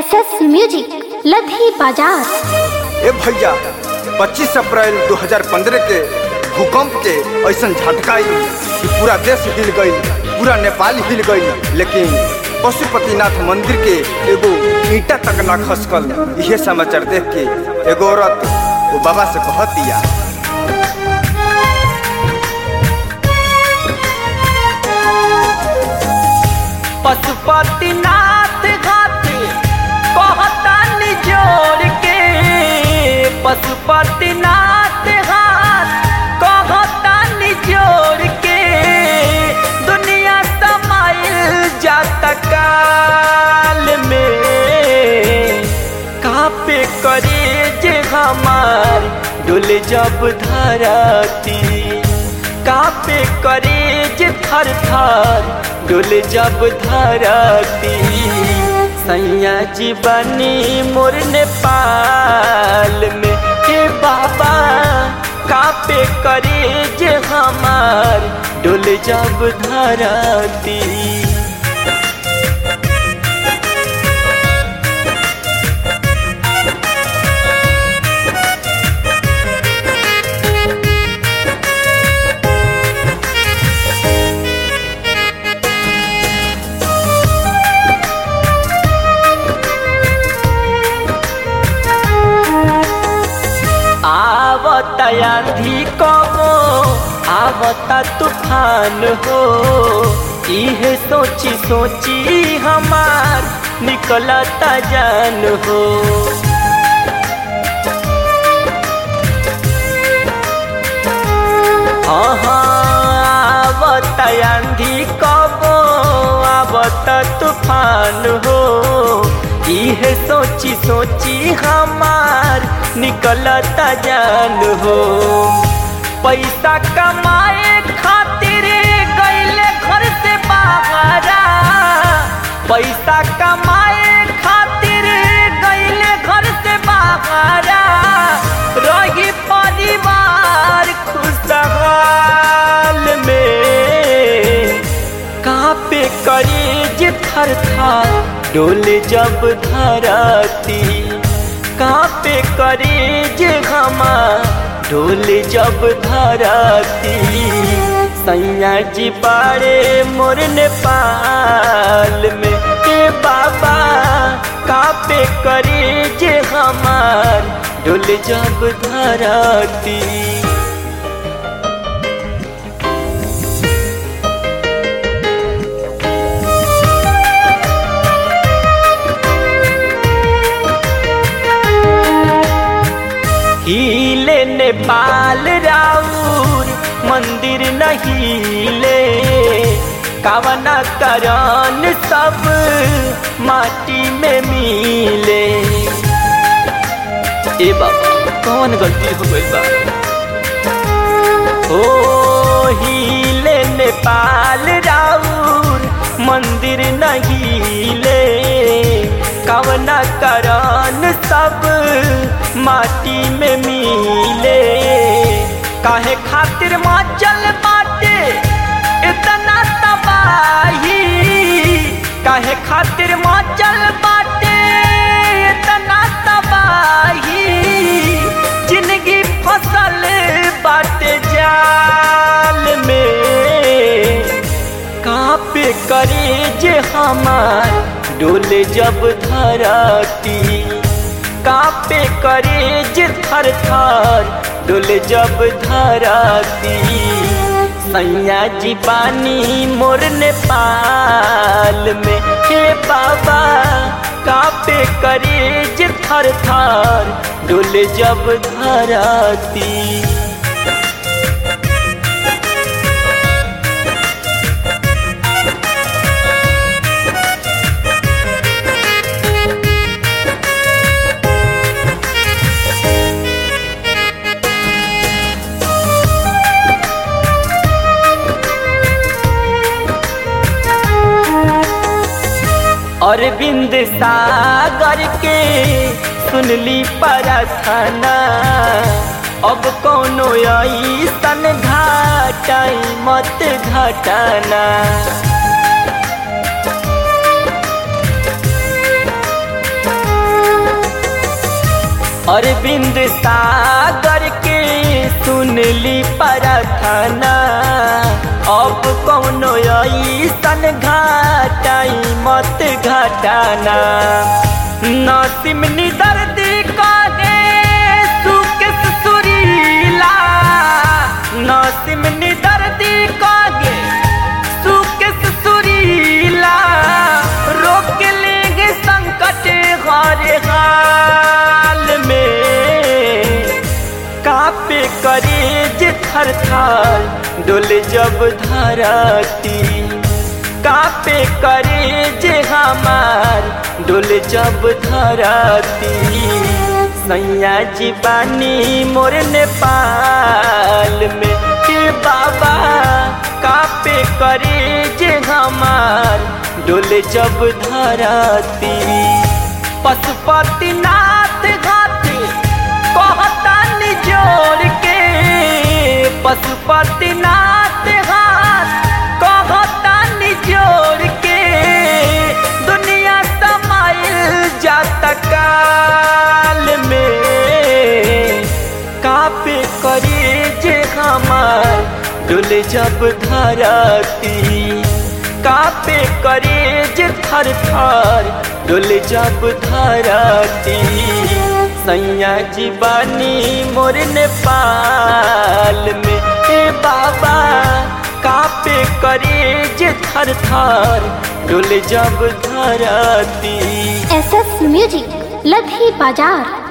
S S music लधी बाजार ए भैया 25 अप्रैल 2015 के भूकंप के ऐसा झटका आई कि पूरा देश हिल गई पूरा नेपाल हिल गई लेकिन पशुपतिनाथ मंदिर के एगो ईटा तक ना खसकल यह समाचार देख के एगो औरत वो बाबा से कहत दिया पशुपतिनाथ घाट कहता निजोड़ के पशुपतिनाथ घाट कहता निजोड़ के दुनिया समाइल जात काल में कापे करे जे हमार डोले जब धरती कापे करे जे थर थर डोले जब धरती सैया जीवनी मोर नेपाल में हे बाबा कापे करे जे हमार डोले जब धरती आवता आंधी कबो आवता तूफान हो इहे सोची सोची हमार निकलता जान हो आवता आंधी कबो आवता तूफान हो इहे सोची सोची हमार निकलता जान हो पैसा कमाए खातिर गईले घर से बाहरा पैसा कमाए खातिर गईले घर से बाहरा रही परिवार खुशहाल में कहाँ पे करी जे थर थर डोले जब धरती कहाँ पे करे जे घमा डोले जब धरती सैया जी बाड़े मोर नेपाल में के बाबा कहाँ पे करे जे हमार डोले जब धरती हिले नेपाल राउर मंदिर नहिले कावना करन सब माटी में मिले ए बाबा कौन गलती हो गई बा ओ हिले नेपाल राउर मंदिर नहिले कवना करन सब माटी में मिले काहे खातिर माचल बाटे इतना तबाही काहे खातिर माचल बाटे इतना तबाही जिंदगी फसल बाटे जाल में कहाँ पे करे जे हमार डोले जब धरती कापे करे जे थर थर डोले जब धरती सैया जी पानी मोर नेपाल में हे बाबा कापे करे जे थर थर डोले जब धरती अरविंद सागर के सुनली प्रार्थना अब कोनो ऐसन घाटाई मत घटाना अरविंद सागर के सुनली प्रार्थना अब कौनो ऐसन घाटाई मत घटाना नसीम दर्दी का दे सुकेश सुरीला नसीम दर्दी का गे सुकेश सुरीला रोक लेंगे संकट हर हाल में कापे करेज थर थर डोले जब धरती कापे करेज हमार डोले जब धरती सैया जी बानी मोर नेपाल में हे बाबा कापे करेज हमार डोले जब धरती पशुपतिनाथ घाट कहता जोड़ के पशुपतिनाथ घाट कहता जोड़ के दुनिया समाइल जात काल में कापे करे जे हमार डोले जब धरती कापे करे जे थर थर डोले जब धरती सैया जी बानी मोर नेपाल में हे बाबा कापे करे जे थर थर डोले जब धरती एस एस म्यूजिक लधी बाजार